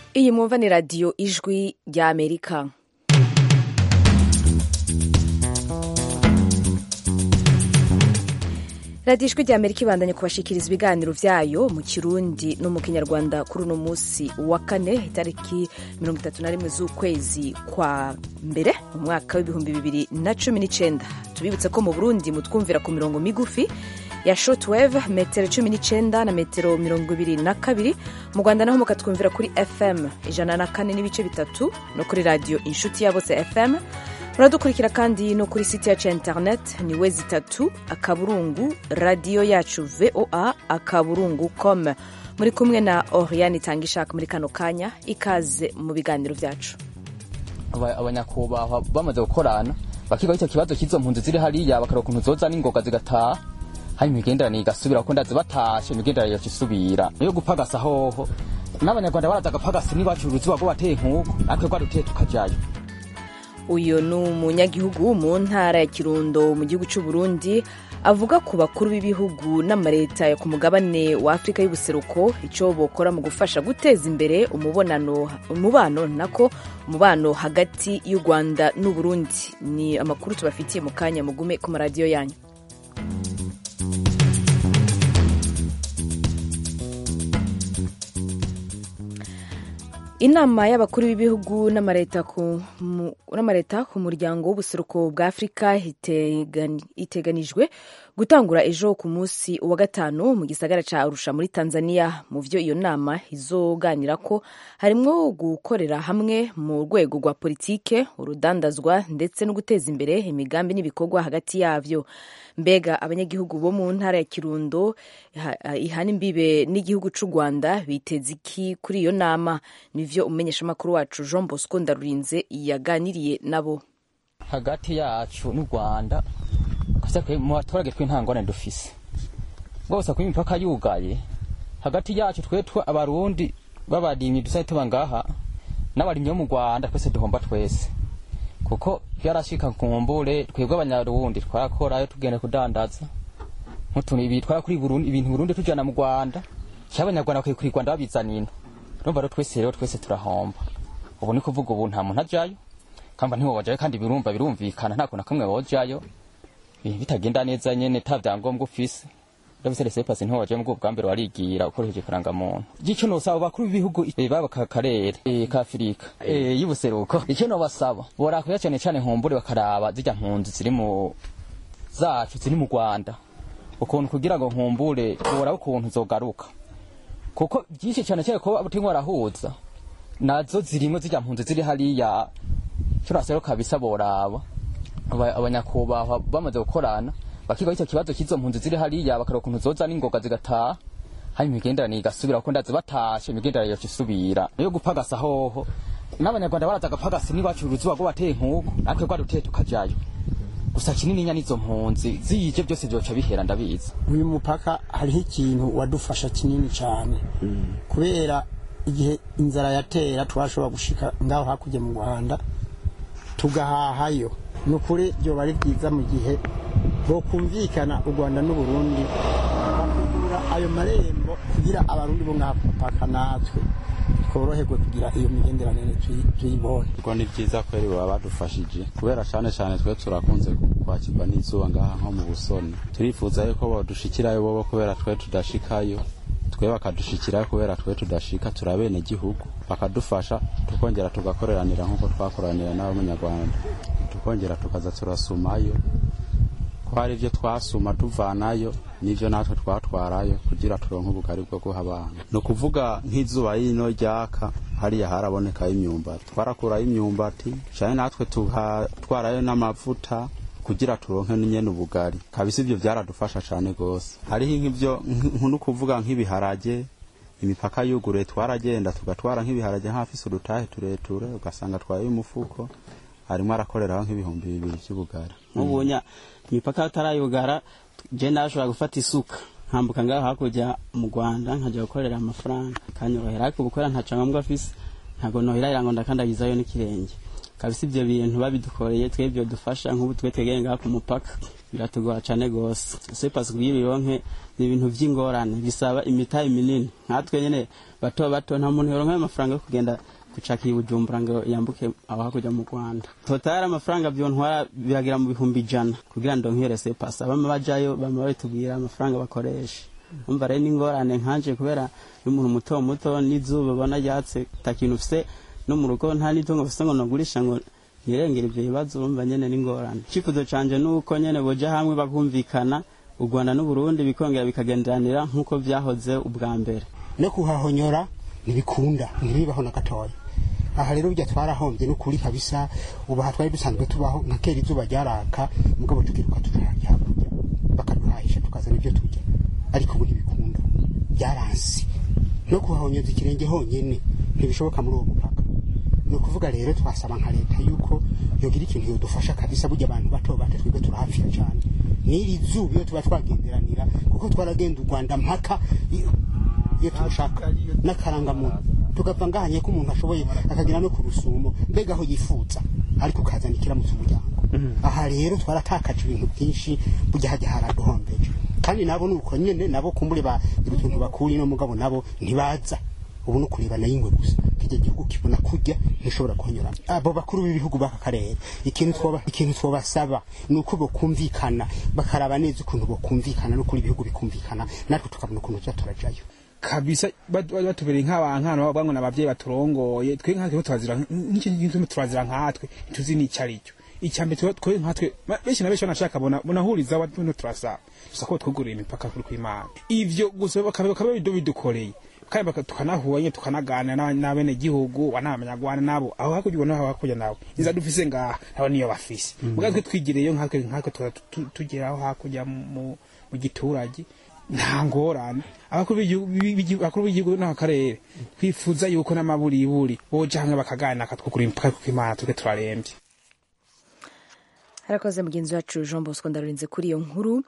iyi mwumva ni radiyo ijwi rya amerika radiyo ijwi rya amerika ibandanye kubashikiriza ibiganiro vyayo mu kirundi no mu kinyarwanda kuri uno munsi wa kane itariki mirongo itatu na rimwe z'ukwezi kwa mbere mu mwaka w'ibihumbi bibiri na cumi n'icenda tubibutse ko mu burundi mutwumvira ku mirongo migufi ya shortwave metero cumi n'icenda na metero mirongo ibiri na kabiri mu rwanda naho mukatwumvira kuri fm ijana na kane n'ibice bitatu no kuri radiyo inshuti ya bose fm muradukurikira kandi no kuri site yacu ya internet ni we zitatu akaburungu radiyo yacu voa akaburungu com muri kumwe na oriane itanga ishaka muri kano kanya ikaze mu biganiro vyacu abanyakubahwa bamaze gukorana bakiga icyo kibazo cy'izo mpunzi ziri hariya bakareba ukuntu zoza n'ingoga zigataha hari imigenderanire igasubira kuko ndazi batashe imigenderanire yoca isubira niyo gupagasa hoho n'abanyarwanda baraza agapagasa n'iwacu uruzuba rwo bateye nk'uko natwe rwaruteye tukajayo uyu ni umunyagihugu mu ntara ya kirundo mu gihugu cy'u Burundi avuga ku bakuru b'ibihugu n'amaleta yo ku mugabane wa afurika y'ubuseruko icyo bokora mu gufasha guteza imbere umubonano umubano nako umubano hagati y'u rwanda n'u Burundi ni amakuru tubafitiye mu kanya mugume ku maradiyo yanyu inama y'abakuru b'ibihugu n'amaleta ku muryango w'ubuseruko bwa afurika iteganijwe gutangura ejo ku munsi wa gatanu mu gisagara ca arusha muri tanzania mu vyo iyo nama izoganira ko harimwo gukorera hamwe mu rwego rwa politike urudandazwa ndetse no guteza imbere imigambi n'ibikorwa hagati yavyo mbega abanyagihugu bo mu ntara ya kirundo ihana imbibe n'igihugu c'u rwanda biteze iki kuri iyo nama nivyo umumenyeshamakuru wacu jean bosco ndarurinze yaganiriye nabo hagati yacu n'u rwanda mu baturage tw'intangwane dufise rwose kuba imipaka yugaye hagati yacu twe abarundi b'abarimyi dusa tuba ngaha n'abarimyi bo mu rwanda twese duhomba twese kuko byarashika kumbure twebwe abanyarundi twarakorayo tugenda kudandaza nk'utuntu ibi twara kuri burundi ibintu burundi tujana mu rwanda cyangwa abanyarwanda bakwiye kuri rwanda babizana ino urumva rero twese rero twese turahomba ubu ni kuvuga ubu nta muntu ajayo kamba ntiwobajayo kandi birumva birumvikana nta kuntu kamwe wojayo bitagenda neza nyene ta vyangombwa ufise ndabise rese pasi ntiwojayo mu bwa mbere warigira ukoresheje karanga muntu gico nosaba bakuru b'ibihugu baba ka karere ka Afrika y'ubuseruko icyo nobasaba borakuya cyane cyane nkumbure bakaraba zijya mpunzi ziri mu zacu ziri mu Rwanda ukuntu kugira ngo nkumbure boraba ukuntu zogaruka kuko byinshi cyane cyane ko abutimwe barahuza nazo zirimo zijya mpunzi ziri hariya turasero kabisa boraba abanyakubahwa bamaze gukorana bakiga icyo kibazo cy'izo mpunzi ziri hariya bakareba ukuntu zoza n'ingoga zigataha hari imigenderanire igasubira kuko ndazi batashe imigenderanire yoca isubira niyo gupagasa hoho n'abanyarwanda baraza agapagasa n'iwacu uruzuba rwo bateye nk'uko natwe rwaruteye tukajayo gusa kinininya n'izo mpunzi ziyije byose byoca bihera ndabizi uyu mupaka hariho ikintu wadufasha kinini cyane kubera igihe inzara yatera twashobora gushika ngaho hakurya mu rwanda tugahahayo ni ukuri byoba ari byiza mu gihe bokumvikana u rwanda n'uburundi bakugura ayo marembo kugira abarundi bo ngaha kupaka natwe tworoherwe kugira iyo migenderanire tuyibone ubwo ni byiza kweri baba badufashije kubera cyane cyane twe turakunze kwakirwa n'izuba ngaha nko mu busoni turifuza yuko bodushikirayo bobo kubera twe tudashikayo twe bakadushikirayo kubera twe tudashika turabene gihugu bakadufasha tukongera tugakoreranira nk'uko twakoranira n'abanyarwanda tukongera tukaza turasumayo ko hari ibyo twasuma tuvanayo n'ibyo natwe twatwarayo kugira turonke ubugari bwo guha abantu ni ukuvuga nk'izuba yino ryaka hariya harabonekayo imyumbati twarakurayo imyumbati cyane natwe tuhatwarayo n'amavuta kugira turonke nyene ubugari kabisa ibyo byaradufasha cyane gose hariho nk'ibyo no kuvuga nk'ibiharage imipaka yuguruye twaragenda tugatwara nk'ibiharage nk'afise udutahe tureture ugasanga twaye umufuko harimo arakoreraho nk'ibihumbi bibiri by'ubugari nk'ubunya imipaka atarayugara je ndashobora gufata isuka nkambuka ngaho hakurya mu rwanda nkajya gukorera amafaranga kanyorohera ariko ubukora ntaco ngombwa afise ntago nohirahira ngo ndakandagizayo n'ikirenge kabisa ivyo bintu babidukoreye twe byo dufasha nk'ubu twe twegeye ngaha ku mupaka biratugora cane gose sepasi kugira ibironke ni ibintu vy'ingorane bisaba imitahe minini nkatwe nyene bato bato nta muntu yoronka ayo mafaranga yo kugenda gucakira ubujumbura ngo yambuke aho hakurya mu rwanda totari amafaranga vyontwara biragira mu bihumbi ijana kugira ndonke sepasi abama bajayo bama babitubwira amafaranga bakoresha umva rero n'ingorane nkanje kubera y'umuntu muto muto n'izuba ubona ryatse ta kintu ufise no mu rugo nta n'itungo ufise ngo nogurisha ngo nirengera ivyo bibazo urumva nyene n'ingorane icifuzo canje nuko nyene boja hamwe bakumvikana u rwanda n'uburundi bikongera bikagenderanira nk'uko vyahoze ubwa mbere no kuhahonyora ntibikunda ntibibaho na gatoya aha rero burya twarahombye n'ukuri kabisa ubu aha twari dusanzwe tubaho nka kera izuba ryaraka mugabo tukiruka tukarya hakurya bakaduhahisha tukazana ibyo turya ariko ubu ntibikunda byaransi no kuhahonyoza ikirenge honyene ntibishoboka muri uwo mupaka ni ukuvuga rero twasaba nka leta yuko yogira ikintu yodufasha kabisa burya abantu bato bato twebwe turahapfira cyane n'iri zuba iyo tuba twagenderanira kuko twaragenda u rwanda mpaka iyo iyo turushaka n'akarangamuntu tugapfa ngahanye ko umuntu ashoboye akagera no ku rusumo mbega aho yifuza ariko ukazana ikiramutse umuryango aha rero twaratakaje ibintu byinshi burya hajya haraduhombeje kandi nabo ni uko nyine nabo kumbure bagira utuntu bakuri no mugabo nabo ntibaza ubu no kureba nayo ingwe gusa kijya gihugu kibona kurya ntishobora kuhanyura abo bakuru b'ibihugu b'aka karere ikintu twoba ikintu twobasaba ni uko bokumvikana bakaraba neza ukuntu bokumvikana no kuri ibihugu bikumvikana natwe tukabona ukuntu tuza turajayo kabisa bat- bat- batubereye nk'abankana bavuga ngo n'abavyeyi baturongoye twe nkatwe turazira n'icyo kintu turazira nkatwe ntituzi n'icyo ari cyo icyambere twe twe nkatwe ma- benshi na benshi banashaka bona bonahuriza abantu turasaba gusa ko twugurira imipaka kuri kw'Imana ivyo gusa bakaba bakaba bidu bidukoreye kandi baka- tukanahura nyine tukanaganira n'aba- n'abene gihugu wanamanyagwana nabo aho hakurya ubona aho hakurya nawe inza dufise ngaha nabo niyo bafise muga twe twigireyo nkatwe nkatwe tuza tu- tugera aho hakurya mu mu giturage nta ngorane abakuru b'igihugu- b'igi- abakuru b'igihugu n'akarere twifuza yuko n'amaburiburi boja hamwe bakaganira akatwugura imipaka kuko imana tuke turarembye harakoze mugenzi wacu jean bosco ndarurinze kuri iyo nkuru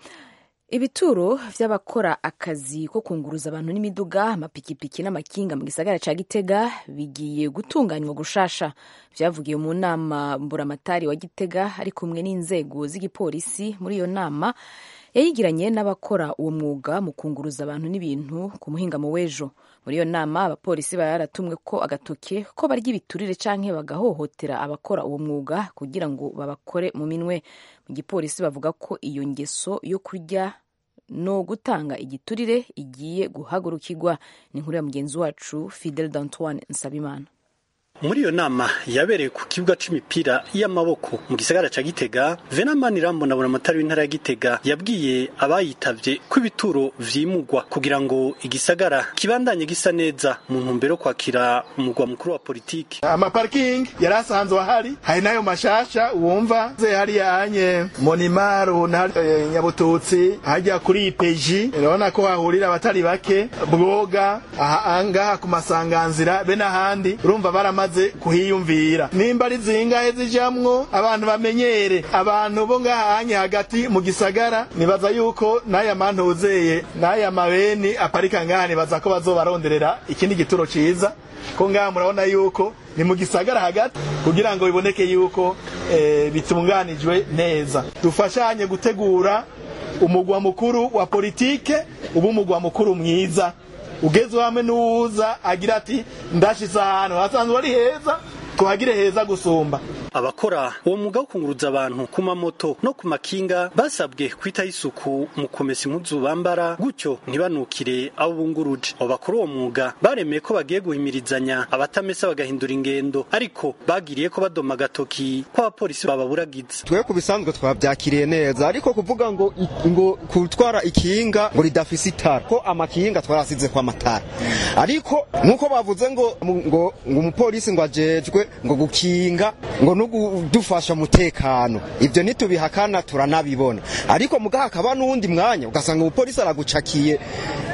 ibituro vy'abakora akazi ko kunguruza abantu n'imiduga amapikipiki n'amakinga mu gisagara ca gitega bigiye gutunganywa gushasha vyavugiwe mu nama mburamatari wa gitega ari kumwe n'inzego z'igipolisi muri iyo nama yayigiranye n'abakora uwo mwuga mu kunguruza abantu n'ibintu ku muhingamo w'ejo muri iyo nama abapolisi baratumwe ko agatoke ko barya ibiturire canke bagahohotera abakora uwo mwuga kugira ngo babakore mu minwe mu gipolisi bavuga ko iyo ngeso yo kurya no gutanga igiturire igiye guhagurukirwa ni inkuru ya mugenzi wacu fidel d'antoine nsabimana muri iyo nama yabereye ku kibuga c'imipira y'amaboko mu gisagara ca Gitega Venamani Rambona amatari w'intara ya Gitega yabwiye abayitavye ko ibituro vyimugwa kugira ngo igisagara kibandanye gisa neza mu ntumbero yo kwakira umugwa mukuru wa politiki amaparking yari asanzwe ahari hari n'ayo mashasha wumva ze hariya anye monimaru na eh, nyabututsi hajya kuri ipeji urabona ko hahurira abatari bake bwoga aha angaha ku masanganzira be n'ahandi urumva baramaze kuhiyumvira nimba ari zingahe zijamwo abantu bamenyere abantu bo ngaha anye hagati mu gisagara nibaza yuko n'aya mantuzeye n'aya mabeni aparika ngaha nibaza ko bazobaronderera ikindi gituro ciza ko ngaha murabona yuko ni mu gisagara hagati kugira ngo biboneke yuko eh, bitunganijwe neza dufashanye gutegura umugwa mukuru wa politike uba umugwa mukuru mwiza ugezwe hamwe n'uwuza agira ati ndashize ahantu hasanzwe ari heza tuhagire heza gusumba abakora uwo mwuga wo kunguruza abantu ku mamoto no ku makinga basabwe kwitaho isuku mu kumesa impuzu bambara gutyo ntibanukire abo bunguruje abo bakora uwo mwuga baremeye ko bagiye guhimirizanya abatamesa bagahindura ingendo ariko bagiriye ko badoma agatoki ko abapolisi bababuragiza twe ku bisanzwe twabyakiriye neza ariko kuvuga ngo ngo kutwara ikinga ngo ridafise itara ko amakinga twarasize kwa matara ariko nkuko bavuze ngo ngo ngo umupolisi ngo ajejwe ngo gukinga ngo no kudufasha umutekano ibyo ntitubihakana turanabibona ariko mugaha hakaba n'uwundi mwanya ugasanga umupolisi aragucakiye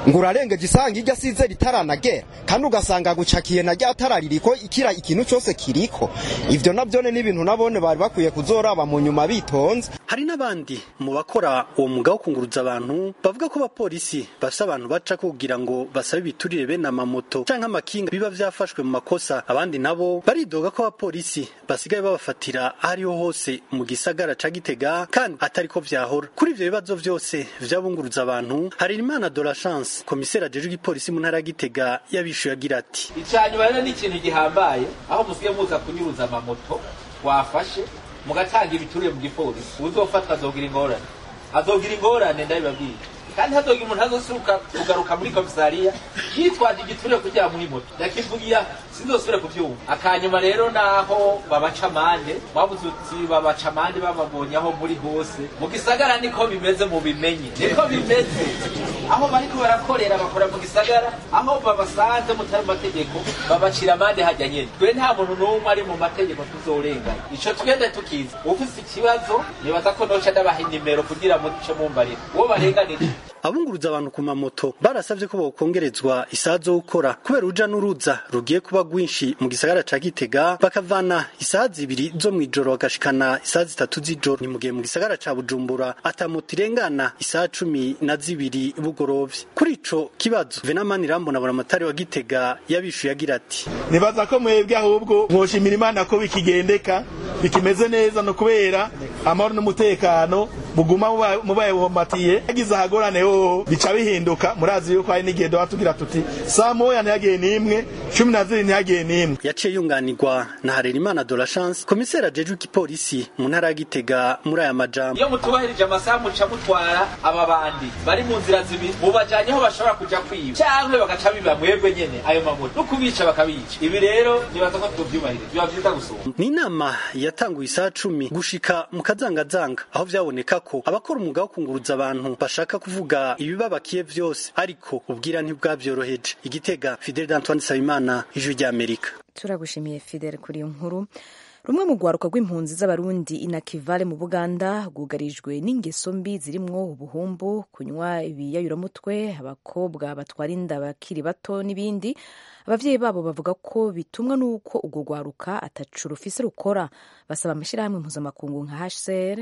ngo urarengeje isanga iryo asize ritaranagera kandi ugasanga gucakiye na rya tara ririko ikira ikintu cyose kiriko ivyo navyone ni ibintu nabone bari bakwiye kuzoraba mu nyuma bitonze hari n'abandi mu bakora uwo mwuga wo kunguruza abantu bavuga ko abapolisi bafise abantu baca kugira ngo basabe ibiturire bene amamoto canke amakinga biba vyafashwe mu makosa abandi nabo baridoga ko abapolisi basigaye babafatira aho ariho hose mu gisagara ca gitega kandi atariko vyahora kuri ivyo bibazo vyose vyabunguruza abantu hari imana de la chance komiseri ajejwe igipolisi mu ntara ya gitega yabishuye agira ati icanyuma rero ni ikintu gihambaye aho musigaye muza kunyuruza amamoto wafashe mugatanga ibiturire mu gipolisi uzofatwa azogira ingorane azogira ingorane ndabibabwiye kandi hazogira umuntu azosuka kugaruka muri komisariya yitwaje igiturire kugira muri moto yakivugiye sinzosubire kuvyumva akanyuma rero naho babaca amande babuze uti babaca amande bababonye aho muri hose mu gisagara niko bimeze mu bimenye niko bimeze aho bariko barakorera bakora mu gisagara aho babasanze mutari mu mategeko babacira amande hajya nyene twe nta muntu n'umwe ari mu mategeko tuzorengana ico twende tukiza ufise ikibazo nibaza ko noca ndabaha inimero kugira muce mumbarira uwo barenganije abunguruza abantu ku mamoto barasavye ko bokongerezwa isaha zo gukora kubera uruja n'uruza rugiye kuba rwinshi mu gisagara ca gitega bakavana isaha zibiri zo mw'ijoro bagashikana isaha zitatu z'ijoro ni mu gihe mu gisagara ca bujumbura ata moto irengana isaha cumi na zibiri bugorovye kuri ico kibazo venamani rambona buramatari wa gitega yabishuye agira ati nibaza ko mwebwe ahubwo mwoshimira imana ko bikigendeka bikimeze neza no kubera amahoro n'umutekano buguma mubaye bumbatiye yagize ahagorane hoho bica bihinduka murazi yuko hari n'igihe doba tugira tuti saa moya ntiyagiye n'imwe cumi na zibiri ntiyagiye n'imwe yaciye yunganirwa na harerimana de la chance komiseri ajejwe igipolisi mu ntara ya gitega muri aya majambo iyo mutubahirije amasaha muca mutwara aba bandi bari mu nzira zibiri mubajanye aho bashobora kuja kwiba canke bagaca biba mwebwe nyene ayo mamoto no kubica bakabica ibi rero nibaza ko tuvyubahirije biba vyiza gusumba ni inama yatanguye isaha cumi gushika mu kazangazanga aho vyaboneka ko abakora umwuga wo kunguruza abantu bashaka kuvuga ibibabakiye vyose ariko ubwira ntibwavyoroheje igitega fidel d'antoine sabimana ijwi ry'amerika turagushimiye fidel kuri iyo nkuru rumwe mu rwaruka rw'impunzi z'abarundi inakivale mu buganda rwugarijwe n'ingeso mbi zirimwo ubuhumbu kunywa ibiyayuramutwe abakobwa batwara inda bakiri bato n'ibindi abavyeyi babo bavuga ko bitumwa n'uko urwo rwaruka atacu rufise rukora basaba amashyirahamwe mpuzamakungu nka hcr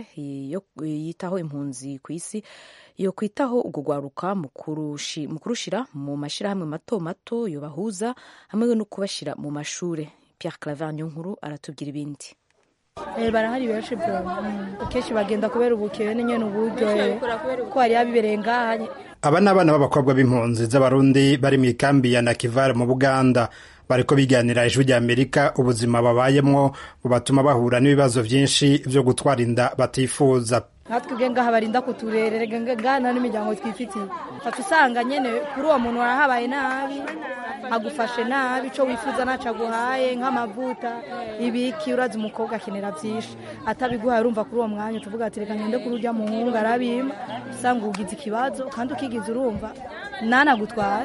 yitaho impunzi ku isi yo kwitaho urwo rwaruka mu kurushira mu mashyirahamwe mato mato yobahuza hamwe no kubashyira mu mashure Pierre Claver nkuru aratubwira ibindi barahari benshi bro akenshi bagenda kubera ubukene nyene uburyo ko hari abibereye ngaha aba ni abana b'abakobwa b'impunzi z'abarundi bari mu ikambi ya nakivare mu buganda bariko biganira ijwi rya amerika ubuzima babayemwo bubatuma bahura n'ibibazo vyinshi vyo gutwara inda batifuza natwe ubwe ngaha barinda kuturerera ngana n'imiryango twifitiye fata usanga nyene kuri uwo muntu warahabaye nabi agufashe nabi ico wifuza naco aguhaye nk'amavuta ibiki urazi umukobwa akenera vyinshi atabiguhaye urumva kuri uwo mwanya utuvuga ati reka ngende kuri urya muhungu arabima usanga ugize ikibazo kandi ukigize urumva nanagutware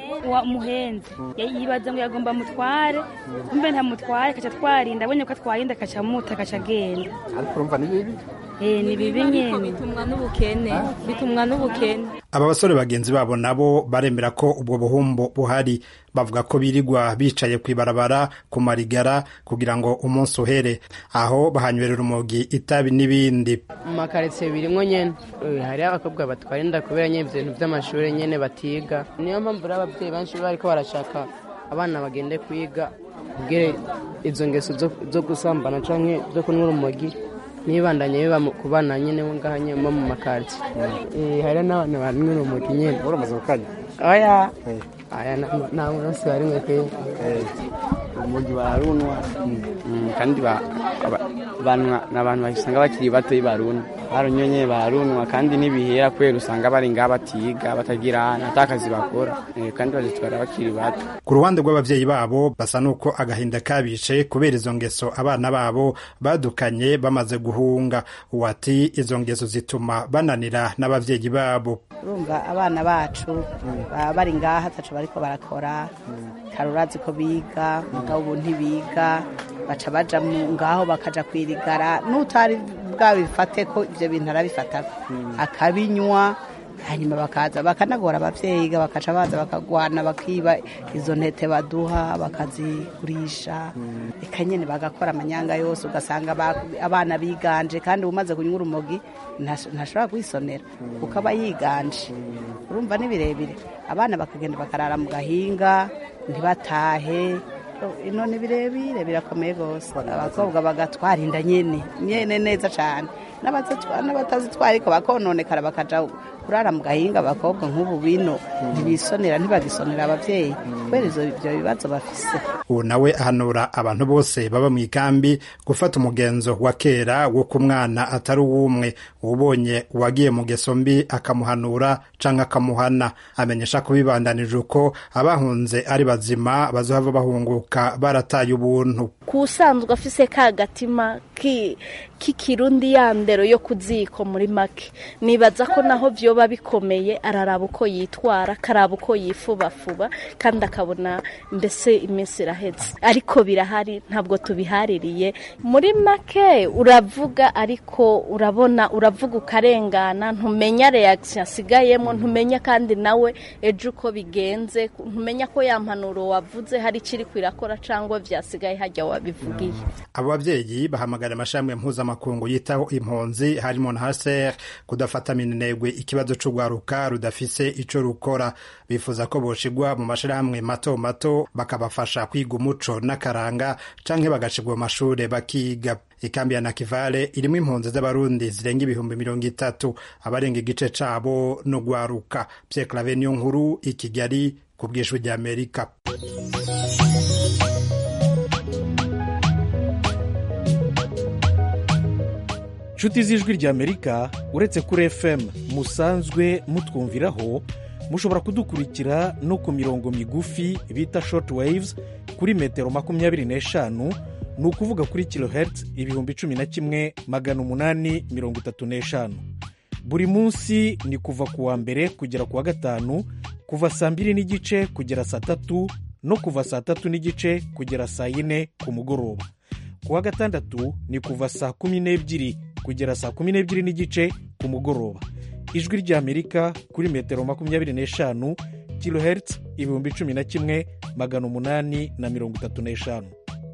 muhenzi yibaza ngo yagomba mutware umbe ntamutware kaca twarinda abonye ko atwarinda kaca muta kaca agenda ariko urumva ni bibi ni bibi nyene bitumwa n'ubukene bitumwa n'ubukene aba basore bagenzi babo nabo baremera ko ubwo buhumbu buhari bavuga ko birirwa bicaye ku ibarabara ku marigara kugira ngo umunsi uhere aho bahanywerera urumogi itabi n'ibindi mu makaritsiye birimwo nyene hariho abakobwa batwara inda kubera nyene ibintu vy'amashuri nyene batiga niyo mpamvu rero abavyeyi benshi bariko barashaka abana bagende kwiga kugira izo ngeso zo gusambana canke zo kunywa urumogi nibandanye biba ku bana nyene ngaha nyene mu makaritsiye hariho n'abantu banywa urumogi nyene uramaze gukanya oya aya nta munsi barimwe pe urumogi bararunwa kandi ni abantu basanga bakiri bato barunwa barunywe nyine barunwa kandi ntibihera kubera usanga bari ngaha batiga batagira ata kazi bakora kandi bazitwara bakiri bato ku ruhande rw'abavyeyi babo basa n'uko agahinda kabishe kubera izo ngeso abana babo badukanye bamaze guhunga uwati izo ngeso zituma bananira n'abavyeyi babo urumva abana bacu baba bari ngaha ataco bariko barakora karurazi ko biga mugabo ubu ntibiga baca baja ngaho bakaja kwirigara n'utari bwabifate ko ivyo bintu arabifatako akabinywa hanyuma bakaza bakanagora abavyeyi ga bakaca baza bakagwana bakiba izo ntete baduha bakazigurisha eka nyene bagakora amanyanga yose ugasanga ba- abana biganje kandi umaze kunywa urumogi ntash- ntashobora kwisonera kuko aba yiganje urumva ni birebire abana bakagenda bakarara mu gahinga ntibatahe ino ni birebire birakomeye rwose abakobwa bagatwara inda nyene nyene neza cane N'abazitwa- n'abatazitwara ariko bakononekara bakaja kurara mu gahinga abakobwa nk'ubu bino ntibisonera ntibagisonera abavyeyi kubera izo ivyo bibazo bafise ubu nawe ahanura abantu bose baba mu ikambi gufata umugenzo wa kera wo ku mwana atari uw'umwe ubonye uwagiye mu ngeso mbi akamuhanura canke akamuhana amenyesha ko bibandanije uko abahunze ari bazima bazohava bahunguka barataye ubuntu kusanzwe afise ka gatima ki- k'ikirundi ya ndero yo ku ziko muri make nibaza ko naho vyoba bikomeye araraba uko yitwara akaraba uko yifubafuba kandi akabona mbese iminsi iraheze ariko birahari ntabwo tubihaririye muri make uravuga ariko urabona uravuga ukarengana ntumenya reaction asigayemo ntumenya kandi nawe ejo uko bigenze ntumenya ko ya mpanuro wavuze hari ikiri kwirakora cyangwa vyasigaye hajya wabivugiye abo babyeyi bahamagara amashami mpuzamakungu yitaho impunzi harimo na haser kudafata minenegwe ikibazo c'urwaruka rudafise ico rukora bifuza ko boshigwa mu mashirahamwe mato mato bakabafasha kwiga umuco n'akaranga canke bagashigwa mu mashure bakiga ikambi ya nakivale irimwo impunzi z'abarundi zirenga ibihumbi mirongo itatu abarenga igice cabo no gwaruka Pierre Claver niyo nkuru i Kigali ku bw'ijwi ry'Amerika nshuti z'ijwi ry'amerika uretse kuri fm musanzwe mutwumviraho mushobora kudukurikira no ku mirongo migufi bita short waves kuri metero makumyabiri n'eshanu ni ukuvuga kuri kilohertz ibihumbi cumi na kimwe magana umunani mirongo itatu n'eshanu buri munsi ni kuva ku wa mbere kugera ku wa gatanu kuva saa mbiri n'igice kugera saa tatu no kuva saa tatu n'igice kugera saa yine ku mugoroba ku wa gatandatu ni kuva saa kumi n'ebyiri kugera saa kumi n'ebyiri n'igice ku mugoroba ijwi ry'amerika kuri metero makumyabiri n'eshanu kilohertz ibihumbi cumi na kimwe magana umunani na mirongo itatu n'eshanu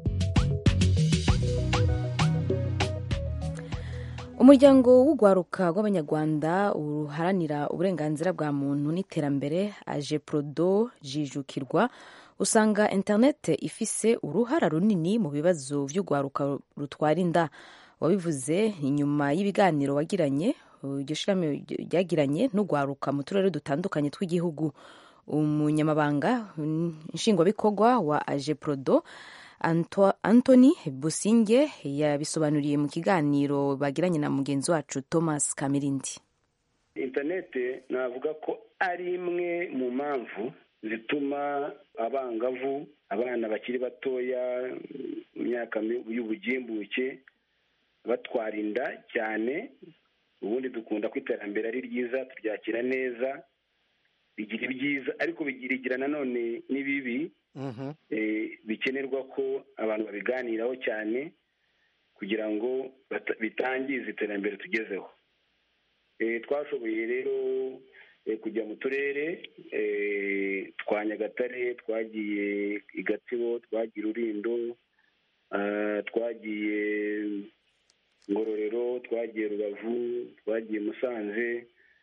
umuryango w'urwaruka rw'abanyarwanda uharanira uburenganzira bwa muntu n'iterambere aje prodo jijukirwa usanga interinete ifise uruhara runini mu bibazo by'urwaruka rutwara inda wabivuze inyuma y'ibiganiro wagiranye iryo shirahamwe ryagiranye n'urwaruka mu turere dutandukanye tw'igihugu umunyamabanga nshingwabikorwa wa aje prodo Anthony Businge yabisobanuriye mu kiganiro bagiranye na mugenzi wacu Thomas Kamirindi interinete navuga ko ari imwe mu mpamvu zituma abangavu abana bakiri batoya mu myaka y'ubugimbuke batwara inda cyane ubundi dukunda ko iterambere ari ryiza turyakira neza bigira ibyiza ariko bigira nanone n'ibibi bikenerwa ko abantu babiganiraho cyane kugira ngo bitangize iterambere tugezeho twashoboye rero kujya mu turere twa nyagatare twagiye i gatsibo twagiye rurindo twagiye ngororero twagiye rubavu twagiye musanze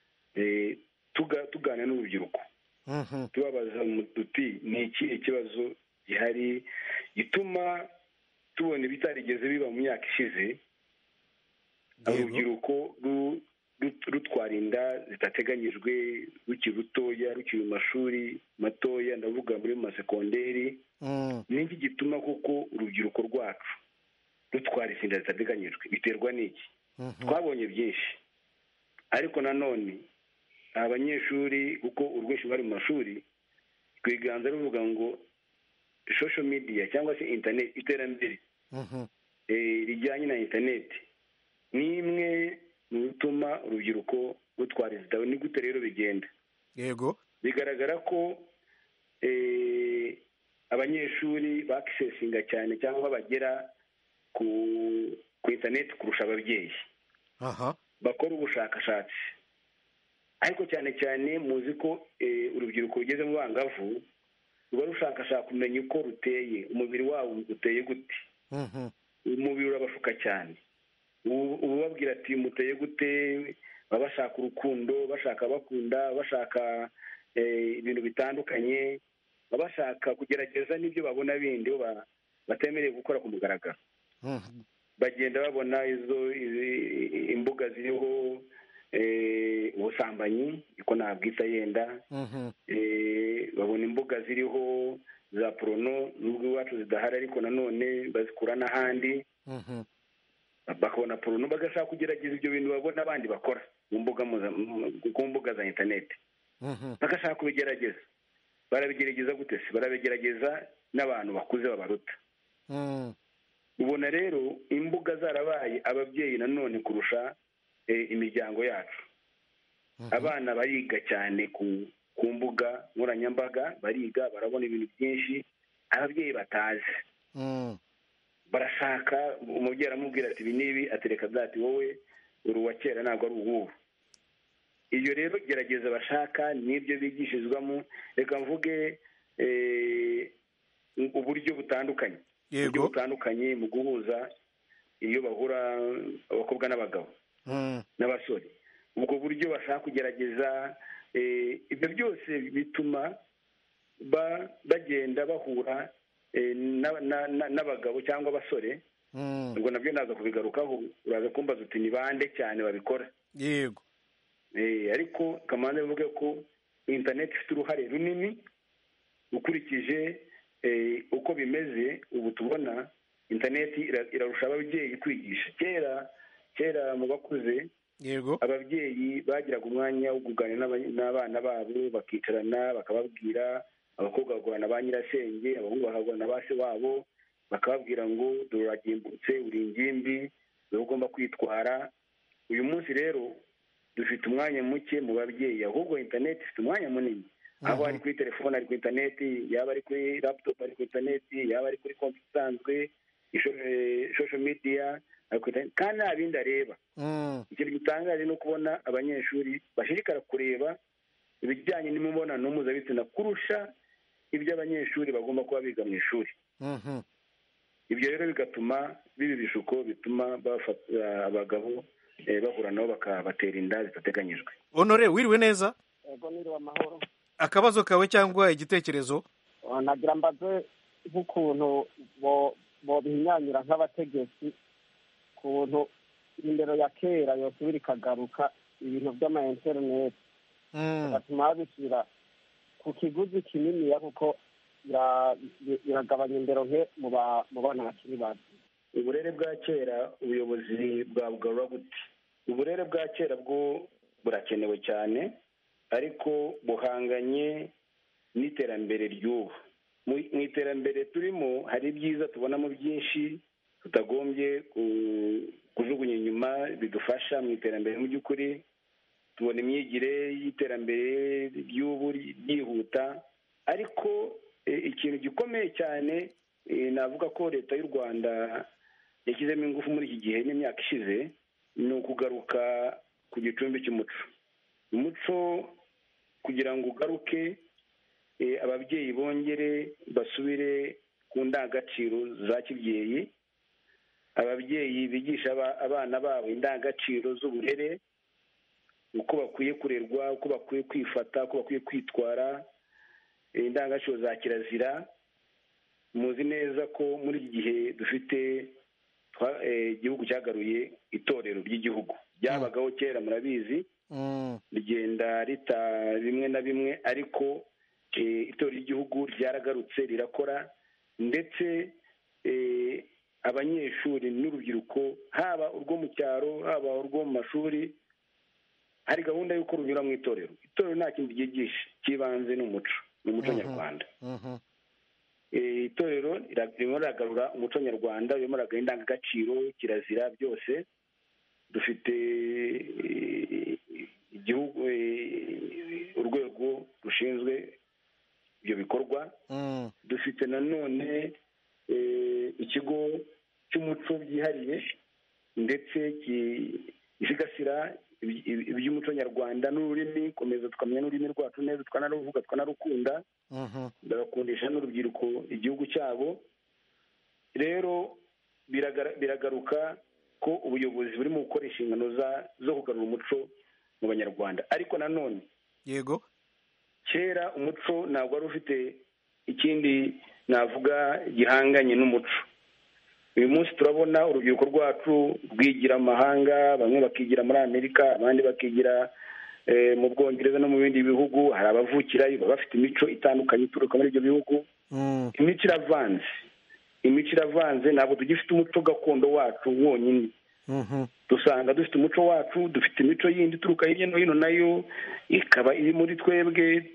tugana n'urubyiruko tubabaza duti ni ikihe kibazo gihari gituma tubona ibitarigeze biba mu myaka ishize urubyiruko rutwara inda zitateganyijwe rukiri rutoya rukiri mu mashuri matoya ndavuga muri masekonderi n'iki gituma kuko urubyiruko rwacu rutwara izi nda zitateganyijwe biterwa n'iki twabonye byinshi ariko nanone abanyeshuri kuko urwinshi bari mu mashuri rwiganza ruvuga ngo shosho midiya cyangwa se interineti iterambere rijyanye na interineti ni imwe mu bituma urubyiruko rutwara izitabo ni gute rero bigenda yego bigaragara ko abanyeshuri bakisesinga cyane cyangwa bagera ku interineti kurusha ababyeyi bakora ubushakashatsi ariko cyane cyane muzi ko eh, urubyiruko rugeze mu bangavu ruba rushakashaka kumenya uko ruteye umubiri wabo uteye gute umubiri urabashuka cyane ubu ubu babwira ati muteye gute baba bashaka urukundo bashaka bakunda bashaka eh, ibintu bitandukanye baba bashaka kugerageza n'ibyo babona bindi bo ba- batemerewe gukora ku mugaragaro bagenda babona izo izi- imbuga ziriho eh, ubusambanyi niko nabwita yenda eh, babona imbuga ziriho za porono nubwo iwacu zidahari ariko nanone bazikura n'ahandi bakabona porono bagashaka kugerageza ibyo bintu babona abandi bakora mu mbuga muza- mu- ku mbuga za interineti bagashaka kubigerageza barabigerageza gute se barabigerageza n'abantu bakuze babaruta ubona rero imbuga zarabaye ababyeyi nanone kurusha eh, imiryango yacu abana bariga cyane ku ku mbuga nkoranyambaga bariga barabona ibintu byinshi ababyeyi batazi barashaka umubyeyi aramubwira ati ibi n'ibi atereka ati wowe uri uwa kera ntabwo ari uw'ubu iyo rero gerageza bashaka n'ibyo bigishirizwamo reka mvuge eh, uburyo butandukanye uburyo butandukanye mu guhuza iyo bahura abakobwa n'abagabo n'abasore ubwo buryo bashaka kugerageza eh, ibyo byose bituma ba- bagenda bahura eh, na- na- na- n'abagabo cyangwa abasore ubwo nabyo naza kubigarukaho uraza kumbaza uti ni bande cyane babikora yego Eh, ariko kamanza bivuge ko interineti ifite uruhare runini ukurikije eh, uko bimeze ubu tubona interineti ira- irarusha ababyeyi kwigisha kera kera mu bakuze yego ababyeyi bagiraga umwanya wo kuganira n'aba- n'abana babo bakicarana bakababwira abakobwa bagahura na ba nyirasenge abahungu bakagura na ba se wabo bakababwira ngo dore uragimbutse uri ingimbi dore ugomba kwitwara uyu munsi rero dufite umwanya muke mu babyeyi ahubwo interineti ifite umwanya munini aho ari kuri telefone ari ku interineti yaba ari kuri laputopu ari ku interineti yaba ari kuri konti isanzwe shosho midiya ari ku interineti kandi nta bindi areba ikintu gitangaje ni ukubona abanyeshuri bashishikara kureba ibijyanye n'imibonano mpuzabitsina kurusha ibyo abanyeshuri bagomba kuba biga mu ishuri ibyo rero bigatuma biba ibishuko bituma bafata abagabo eh, bahura nabo bakabatera inda zitateganyijwe honore wiriwe neza ego niriwe amahoro akabazo kawe cyangwa igitekerezo Uh, nagira mbaze nk'ukuntu bo- bobihinyanyura nk'abategetsi kuntu indero ya kera yosubira ikagaruka ibintu by'ama interineti bigatuma babishyira ku kiguzi kininiya kuko bira- bi- biragabanya indero nke mu ba- mu bana bakiri bato uburere bwa kera ubuyobozi bwabugarura gute uburere bwa kera bwo burakenewe cyane ariko buhanganye n'iterambere ry'ubu mu mu iterambere turimo hari ibyiza tubonamo byinshi tutagombye ku- kujugunya inyuma bidufasha mu iterambere mu by'ukuri tubona imyigire y'iterambere ry'ubu ryihuta ariko eh, ikintu gikomeye cyane eh, navuga ko leta y'u rwanda yashyizemo ingufu muri iki gihe n'imyaka ishize ni ukugaruka ku gicumbi cy'umuco umuco kugira ngo ugaruke eh, ababyeyi bongere basubire ku ndangagaciro za kibyeyi ababyeyi bigisha aba- abana babo indangagaciro z'uburere uko bakwiye kurerwa uko bakwiye kwifata uko bakwiye kwitwara eh, indangagaciro za kirazira muzi neza ko muri iki gihe dufite twa- eh, igihugu cyagaruye itorero ry'igihugu ryabagaho kera murabizi rigenda rita bimwe na bimwe ariko eh, itorero ry'igihugu ryaragarutse rirakora ndetse eh, abanyeshuri n'urubyiruko haba urwo mu cyaro haba urwo mu mashuri hari gahunda y'uko runyura mu itorero itorero nta kindi ryigisha cy'ibanze ni umuco ni umuco nyarwanda Eh, itorero rira- ririmo riragarura umuco nyarwanda ririmo riragarura indangagaciro kirazira byose dufite eh, igihugu eh, urwego rushinzwe ibyo bikorwa dufite nanone eh, ikigo cy'umuco byihariye ndetse ki- gisigasira iby- iby- iby'umuco nyarwanda n'ururimi komeza tukamenya n'ururimi rwacu neza tukanaruvuga tukanarukunda bagakundisha n'urubyiruko igihugu cyabo rero biragara- biragaruka ko ubuyobozi burimo gukora inshingano za- zo kugarura umuco mu banyarwanda ariko nanone yego kera umuco ntabwo wari ufite ikindi navuga gihanganye n'umuco uyu munsi turabona urubyiruko rwacu rwigira amahanga bamwe bakigira muri amerika abandi bakigira eh, mu bwongereza no mu bindi bihugu hari abavukirayo baba bafite imico itandukanye ituruka muri ibyo bihugu imico iravanze imico iravanze ntabwo tugifite umuco gakondo wacu wonyine dusanga dufite umuco wacu dufite imico yindi ituruka hirya no hino nayo ikaba iri muri twebwe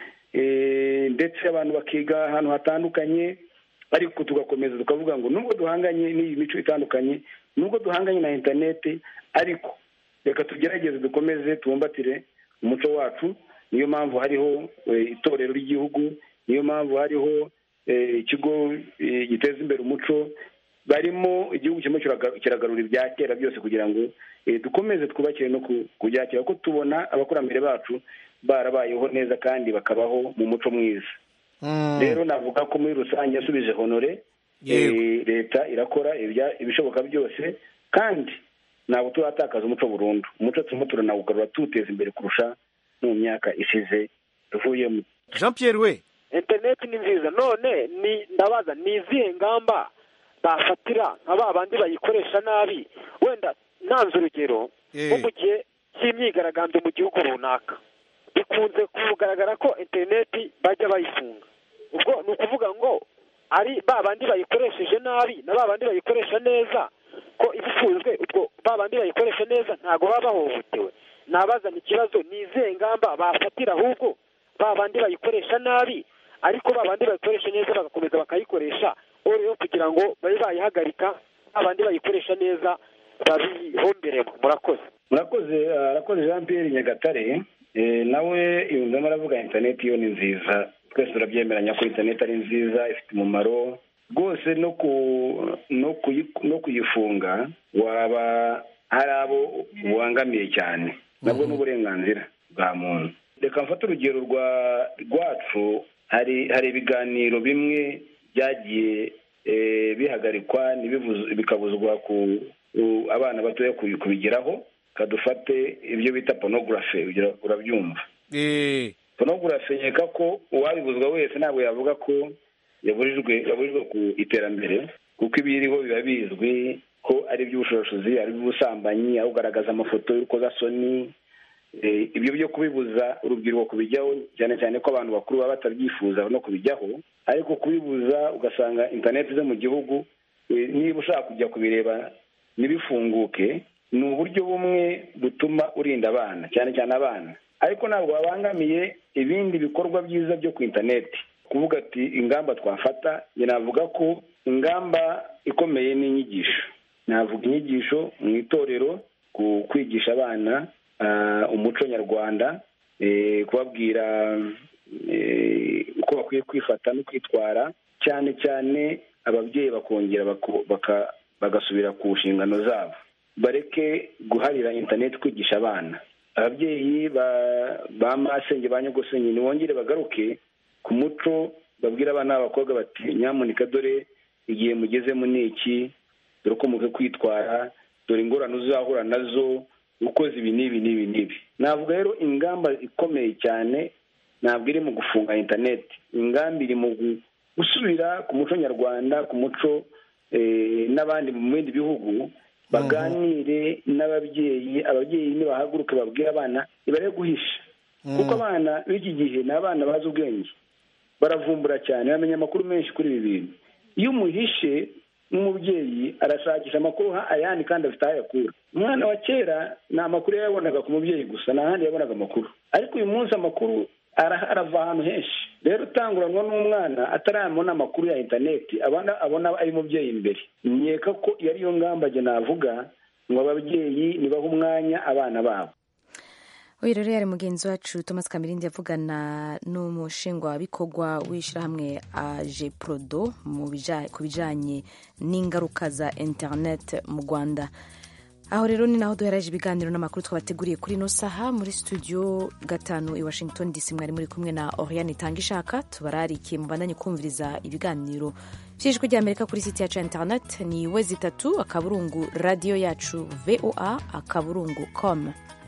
eh, ndetse abantu bakiga ahantu hatandukanye ariko tugakomeza tukavuga ngo nubwo duhanganye n'iyi mico itandukanye nubwo duhanganye na interineti ariko reka tugerageze dukomeze tubumbatire umuco wacu niyo mpamvu hariho eh, itorero ry'igihugu niyo mpamvu hariho eh, ikigo eh, giteza imbere umuco barimo igihugu kirimo kiraga- kiragarura ibya kera byose kugira ngo eh, dukomeze twubakire no ku- ku bya kera kuko tubona abakurambere bacu barabayeho neza kandi bakabaho mu muco mwiza rero navuga ko muri rusange yasubije honore eh, leta irakora ibya- ibishoboka byose kandi ntabwo turatakaza umuco burundu umuco turimo turanawugarura tuwuteza imbere kurusha no mu myaka ishize tuvuyemo jean pierre we interineti ni nziza none ni ndabaza ni izihe ngamba bafatira nka ba bandi bayikoresha nabi wenda ntanze urugero nko mu gihe cy'imyigaragambyo mu gihugu runaka bikunze kugaragara ko interineti bajya bayifunga ubwo ni ukuvuga ngo ari ba bandi bayikoresheje nabi na ba bandi bayikoresha neza ko iba ifunzwe ubwo ba bandi bayikoresha neza ntabwo baba bahohotewe nabazana ikibazo ni izihe ngamba bafatira ahubwo ba bandi bayikoresha nabi ariko ba bandi bayikoresha neza bagakomeza bakayikoresha rero kugira ngo babe bayihagarika ba bandi bayikoresha neza babihomberemo murakoze murakoze arakoze jean pierre nyagatare Eh, nawe yunzemo aravuga interineti yo ni nziza twese turabyemeranya ko interineti ari nziza ifite umumaro rwose no ku no kuyi- no kuyifunga waba hari abo ubangamiye cyane nabwo ni uburenganzira bwa muntu reka mfate urugero rwa rwacu hari hari ibiganiro bimwe byagiye eh, bihagarikwa ntibivuze- bikabuzwa ku ku abana batoya kubi- kubigeraho kadufate ibyo bita porunogarafe urabyumva porunogarafe nkeka ko uwabibuzwa wese ntabwo yavuga ko yaburijwe yaburijwe ku iterambere kuko ibiriho biba bizwi ko ari iby'ubushorashuzi ari iby'ubusambanyi aho ugaragaza amafoto y'urukozasoni Eh, ibyo byo kubibuza urubyiruko kubijyaho cyane cyane ko abantu bakuru baba batabyifuza no kubijyaho ariko kubibuza ugasanga interineti zo mu gihugu eh, niba ushaka kujya kubireba ntibifunguke ni uburyo bumwe butuma urinda abana cyane cyane abana ariko ntabwo babangamiye ibindi bikorwa byiza byo ku interineti kuvuga ati ingamba twafata njye navuga ko ingamba ikomeye ni inyigisho navuga inyigisho mu itorero ku kwigisha abana ah, umuco nyarwanda eh, kubabwira eh, uko bakwiye kwifata no kwitwara cyane cyane ababyeyi bakongera bako- baka- bagasubira ku nshingano zabo bareke guharira interineti kwigisha abana ababyeyi ba ba masenge ba nyogosenge ntibongere bagaruke ku muco babwira abana b'abakobwa bati nyamuneka dore igihe mugezemo ni iki dore uko mukwiye kwitwara dore ingorane uzahura nazo ukoze ibi n'ibi n'ibi n'ibi navuga rero ingamba ikomeye cyane ntabwo iri mu gufunga interineti ingamba iri mu gu- gusubira ku muco nyarwanda ku muco eh, n'abandi mu bindi bihugu baganire n'ababyeyi ababyeyi nibahaguruke babwire abana ntibare guhisha kuko abana b'iki gihe ni abana bazi ubwenge baravumbura cyane bamenya amakuru menshi kuri ibi bintu iyo umuhishe n'umubyeyi arashakisha amakuru ha- ayandi kandi afite aho ayakura umwana wa kera ni amakuru yayabonaga ku mubyeyi gusa nta handi yabonaga amakuru ariko uyu munsi amakuru ara- arava ahantu henshi rero utanguranwa n'umwana atarabona amakuru ya interineti abona abona ari umubyeyi imbere nkeka ko iyo ariyo ngamba njye navuga ngo ababyeyi nibahe umwanya abana babo uyu rero yari mugenzi wacu thomas kamirindi yavugana n'umushingwabikorwa w'ishyirahamwe aje prodo mu bija- ku bijyanye n'ingaruka za interineti mu rwanda aho rero ni naho duheraje ibiganiro n'amakuru twabateguriye kuri ino saha muri studio gatanu i washington dc mwari muri kumwe na oriane itanga ishaka tubararikiye mubandanye kumviriza ibiganiro by'ijwi ry'amerika kuri site yacu ya internet ni we zitatu akaburungu radiyo yacu voa akaburungu com